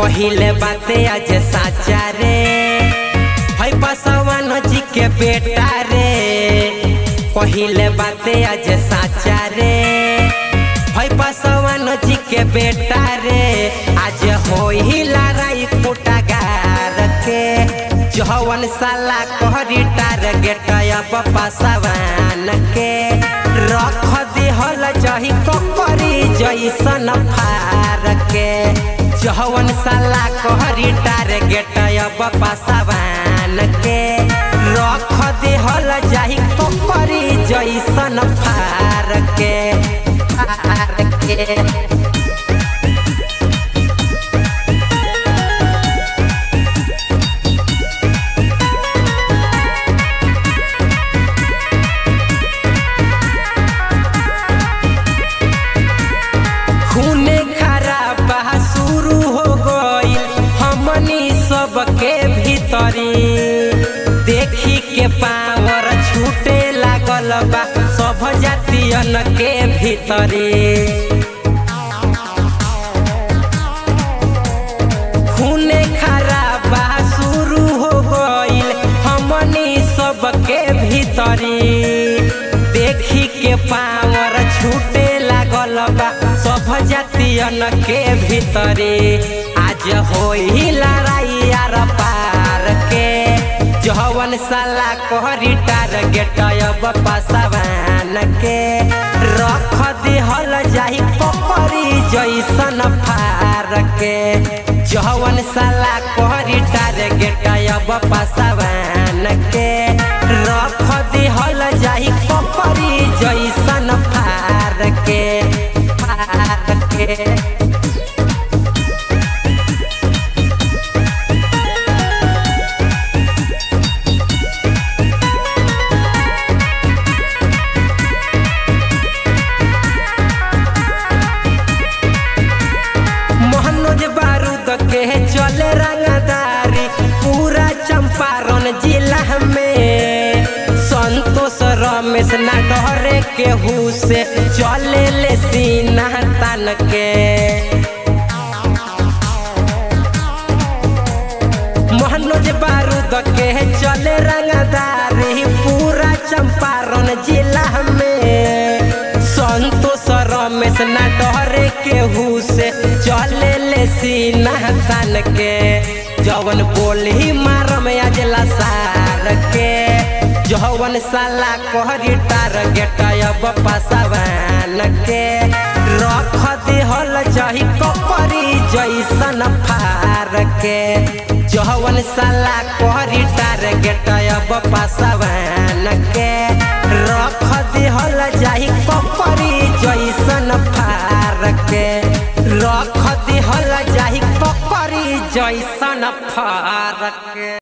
पहिले बाते आज साचा रे है बसवन जी के बेटा रे पहिले बाते आज साचा रे है बसवन जी के बेटा रे आज होई लड़ाई कुटागार के जवन साला कहरी टारगेट अब पासवान के रख दिहल जही ककरी जैसन फार के जवन साला कहरी टारगेट अब पासवान के रख दिहल जही ककरी जैसन फार के फार के खूने खराब शुरू हो गईल हमनी सबके भीतरी देखी के पावर छूटे लागल बा सब जातियन के भीतरी खूने खराब शुरू हो गईल हमनी सबके भीतरी देखी के पावर छूटे लागल बा सब जातियन के भीतरी आज होई लड़ाई आर पार के जवन साला कहरी टारगेट अब पासवान के रख दिहल जाही पकड़ी जैसन फार के जवन साला कहरी टारगेट अब पासवान के रख दिहल जाही पकड़ी जैसन फार के फार के मोहनोज बारूद के चले रंगदारी पूरा चंपारण जिला में संतोष रमेश ना डरे केहू से चले ले सीना तन के मोहनोज बारूद के चले रंगदारी पूरा चंपारण जिला में संतोष रमेश ना डरे केहू से चले ले सीना तन के जवन बोली मार में अजला सार के जवन साला कहरी टारगेट अब पासवान के रख दिहल जही कपरी जैसन फार के जवन साला कहरी टारगेट अब पासवान के रख दिहल जाही कपरी जैसन फार के रख दिहल जाही कपरी जैसन फार के